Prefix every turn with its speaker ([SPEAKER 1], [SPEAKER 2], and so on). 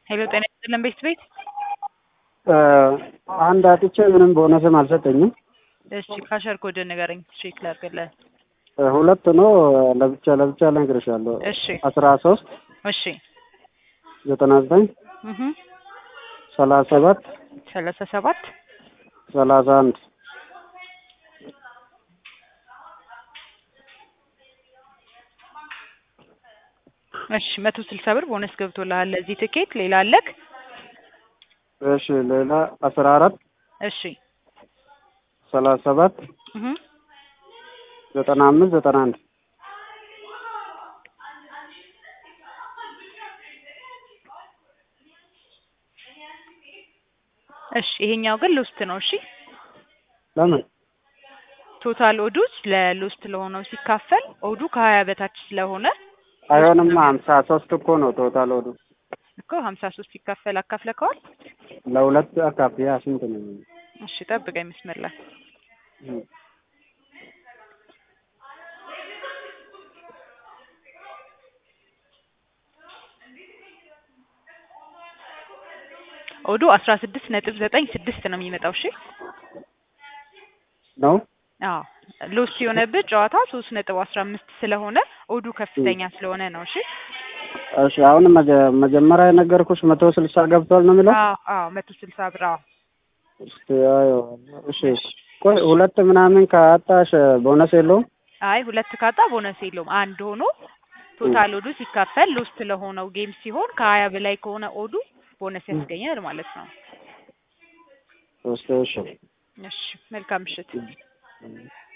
[SPEAKER 1] ሄሎ ጤና ይስጥልን ቤት ቤት
[SPEAKER 2] አንድ አጥቼ ምንም ቦነስም አልሰጠኝም።
[SPEAKER 1] እሺ ካሸር ኮድ ንገረኝ ቼክ ላድርግልህ።
[SPEAKER 2] ሁለት ነው ለብቻ ለብቻ ልነግርሻለሁ።
[SPEAKER 1] እሺ
[SPEAKER 2] አስራ ሶስት
[SPEAKER 1] እሺ
[SPEAKER 2] ዘጠና ዘጠኝ
[SPEAKER 1] እህ
[SPEAKER 2] ሰላሳ ሰባት
[SPEAKER 1] ሰላሳ ሰባት
[SPEAKER 2] ሰላሳ አንድ
[SPEAKER 1] እሺ መቶ ስልሳ ብር ቦነስ ገብቶልሃል ለዚህ ትኬት። ሌላ አለክ?
[SPEAKER 2] እሺ ሌላ አስራ አራት
[SPEAKER 1] እሺ
[SPEAKER 2] ሰላሳ ሰባት
[SPEAKER 1] እህ
[SPEAKER 2] ዘጠና አምስት ዘጠና አንድ
[SPEAKER 1] እሺ ይሄኛው ግን ሎስት ነው። እሺ
[SPEAKER 2] ለምን
[SPEAKER 1] ቶታል ኦዱስ ለሎስት ለሆነው ሲካፈል ኦዱ ከሀያ በታች ስለሆነ
[SPEAKER 2] አይሆንማ ሀምሳ ሶስት እኮ ነው ቶታል ወዱ
[SPEAKER 1] እኮ ሀምሳ ሶስት ሲካፈል አካፍለከዋል።
[SPEAKER 2] ለሁለት አካፍያ ስንት ነው?
[SPEAKER 1] እሺ ጠብቀኝ መስመር ላይ ኦዱ አስራ ስድስት ነጥብ ዘጠኝ ስድስት ነው የሚመጣው። እሺ
[SPEAKER 2] ነው
[SPEAKER 1] አዎ ሎስ የሆነብህ ጨዋታ ሶስት ነጥብ አስራ አምስት ስለሆነ ኦዱ ከፍተኛ ስለሆነ ነው። እሺ
[SPEAKER 2] እሺ አሁን መጀ- መጀመሪያ የነገርኩሽ መቶ ስልሳ ገብቷል ነው የሚለው።
[SPEAKER 1] አዎ አዎ መቶ ስልሳ ብር አዎ
[SPEAKER 2] እስቲ አየው። እሺ ቆይ ሁለት ምናምን ካጣሽ ቦነስ የለውም?
[SPEAKER 1] አይ ሁለት ካጣ ቦነስ የለውም። አንድ ሆኖ ቶታል ኦዱ ሲካፈል ሎስት ለሆነው ጌም ሲሆን ከሀያ በላይ ከሆነ ኦዱ ቦነስ ያስገኛል ማለት ነው።
[SPEAKER 2] እስቲ እሺ
[SPEAKER 1] እሺ መልካም ምሽት።